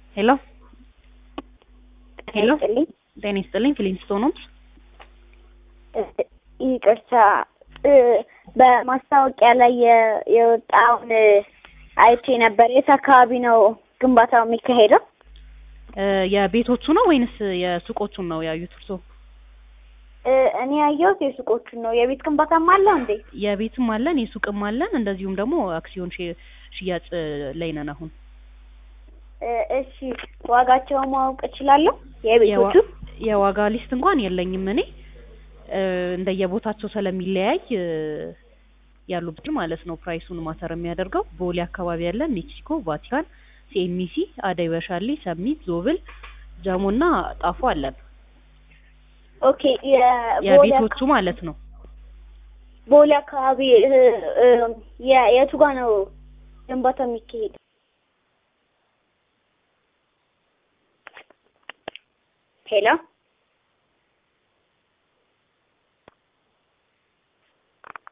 ሄሎ ሄሎ ይስጥልኝ። ጤና ይስጥልኝ ፊሊንስቶን ነው። ይቅርታ እ በማስታወቂያ ላይ የ- የወጣውን አይቼ ነበር። የት አካባቢ ነው ግንባታው የሚካሄደው? እ የቤቶቹ ነው ወይንስ የሱቆቹን ነው ያዩት እርሶ? እ እኔ ያየሁት የሱቆቹን ነው። የቤት ግንባታም አለው እንዴ? የቤትም አለን የሱቅም አለን እንደዚሁም ደግሞ አክሲዮን ሽ- ሽያጭ ላይ ነን አሁን። እ እሺ ዋጋቸውን ማወቅ እችላለሁ? የቤቶቹ የዋ- የዋጋ ሊስት እንኳን የለኝም እኔ እ እንደየቦታቸው ስለሚለያይ እ ያሉበት ማለት ነው ፕራይሱን ማተር የሚያደርገው ቦሌ አካባቢ ያለን ሜክሲኮ፣ ቫቲካን፣ ሲኤምሲ፣ አደይ በሻሌ፣ ሰሚት፣ ዞብል፣ ጀሞና ጣፎ አለን ኦኬ። የቦሌ የቤቶቹ አካ- ማለት ነው። ቦሌ አካባቢ እ እ የ- የቱ ጋ ነው ግንባታው የሚካሄድ? ሄሎ